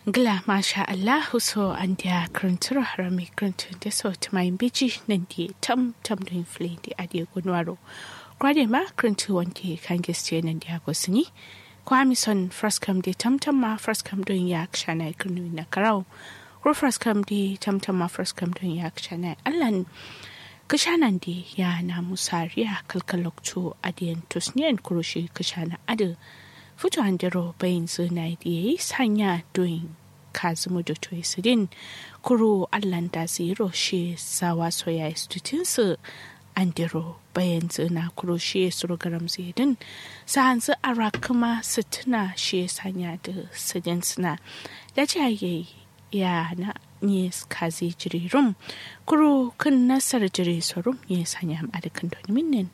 Gla masha Allah so an dia kruntura harami kruntu de so tamayin biji nan di tam tam do infle di adi gunwaro. Kwade ma kruntu wanti kan geste nan dia gosini. Kwami son fraskam di tam tam ma fraskam do ya kshana krunu na karau. Ko fraskam di tam tam ma fraskam do ya kshana allan kashanan di ya na musariya kalkaloktu adiyan tusniyan kurushi kashana adu. fito andiro bayin zina da ya yi sanya doyin kazimu da toyi sidin kuro allan da zero shi sawa soya istutinsu andiro bayan zina kuro shi suru garam zidin sa hanzu ara kuma situna shi sanya da sidin suna da jaye ya na ne kazi jirirum kuro kan nasar jiri sorum ya sanya ma'adakan donimin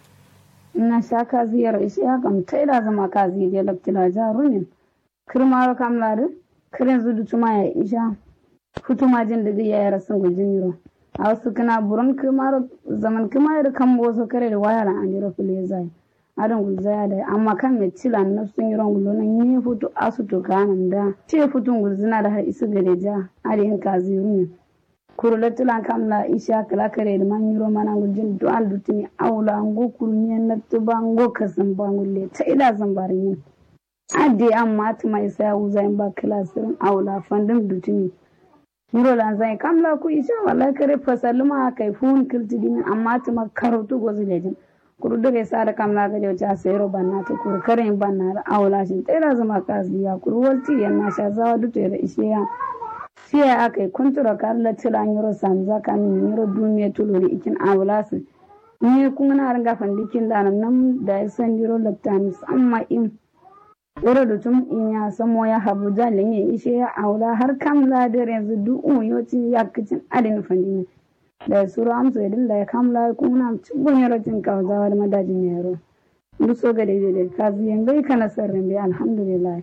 na sha kazi yar isi ya kam ta ida zama kazi da laftila jarumin kirmaro kam ladu kirin zudu tuma ya isha futuma jin da ya yara sun gujin yiro a wasu kana buron kirmaro zaman kirmaro kan boso kare da waya ran andiro fili zai adon gulzaya da amma kan mai cila na sun yiron gulo nan yi futu asu to kanan da ce futun gulzina da har isu gare ja adiyin kazi rumin kurulatulan kamla isha kala kare da man yiro mana gujin dual dutini awla ngo kurunye na tuba ngo kasan bangulle ta ila zambarin yin ade amma ta mai sai uza in ba klasirin awla fandin dutini yiro lan zai kamla ku isha wala kare fasaluma kai fun kiltidin amma ta makarutu gozi lejin kuru daga sa da kamla ga jauta sayro banna ta kuru kare banna da awla shin ta ila zama kaziya kuru walti yan na sha zawa dutu da ishe ya siya aka yi kuntura kar la tila nyoro samza kan nyoro dumiya tulori ikin awlasu ni kun na ranga fandikin da nan da ya san yoro laptani amma in wuro da tum in ya samo ya habu jalin ya ishe ya aula har kam la da yanzu du un yoti ya kicin adin fandini da suru amsa idin da ya kamla kun na cibun yoro tin kawzawa da madajin yaro duk so ga daidai da kazi yangai kana sarrin bi alhamdulillah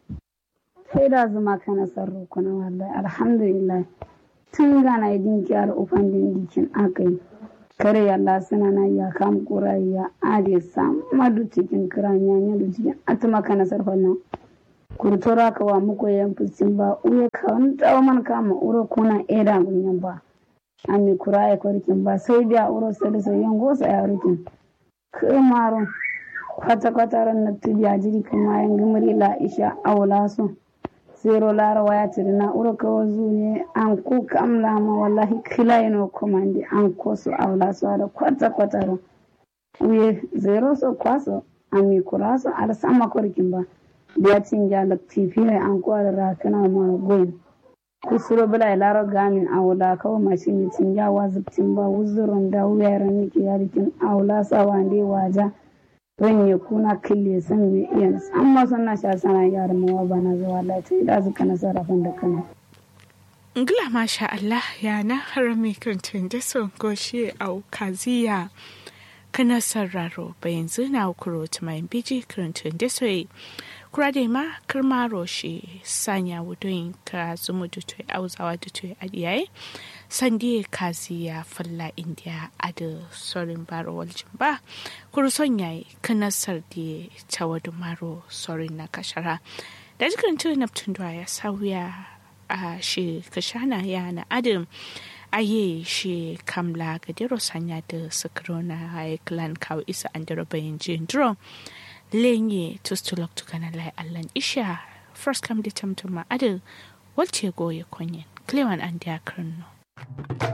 sai da zuma kana sarro kuna wallahi alhamdulillah tun gana idin kyar ufan din dikin akai kare yalla suna na ya kam kurayya ade sam madu cikin kiranya nya du cikin atuma kana sarfan nan kurtora ka wa muko yan fusin ba uye ka wani tawo man kama uro kuna eda gunyan ba ami kuraya korkin ba sai da uro sai da sai yan gosa ya rukin kamaro kwata kwata ran na tubiya jiri kuma yan gumuri la isha awla so zero lara waya tiri na uro ka wazu ne an ku kamla ma wallahi kila ino komandi an ko su awla su ada kwata kwata ro uye zero so kwaso ami kuraso ada sama korkin ba biya tinja da tifi ne an ko ada rakana ma goyin kusuro bala laro gamin awla kawo mashini tinja wazubtin ba wuzurun da wuyar miki yarikin awla sawande waja don ya kuna kille san me iya amma sanna sha sana yar mawa bana zuwa lati da zuka na sarrafin da kana Ngila masha Allah ya na harami kirtin da son goshi au kaziya kana sarraro bayan zina kuro tumayin biji kirtin da soyi kura da ma kirma roshi sanya wudoyin ka zumu da toyi auzawa da toyi adiyaye sandi kazi ya falla indiya a da sorin baro waljin ba kuru son yayi kanasar da tawadu maro sorin na kashara da jikin tu neptun ya sauya a shi kashana ya na adam aye shi kamla ga dero sanya da sakrona ya klan kawo isa an dero bayan jin duro lenye tustulok tukana lai allan isha first come da tamtama adam walce goye konyen klewan an diya karno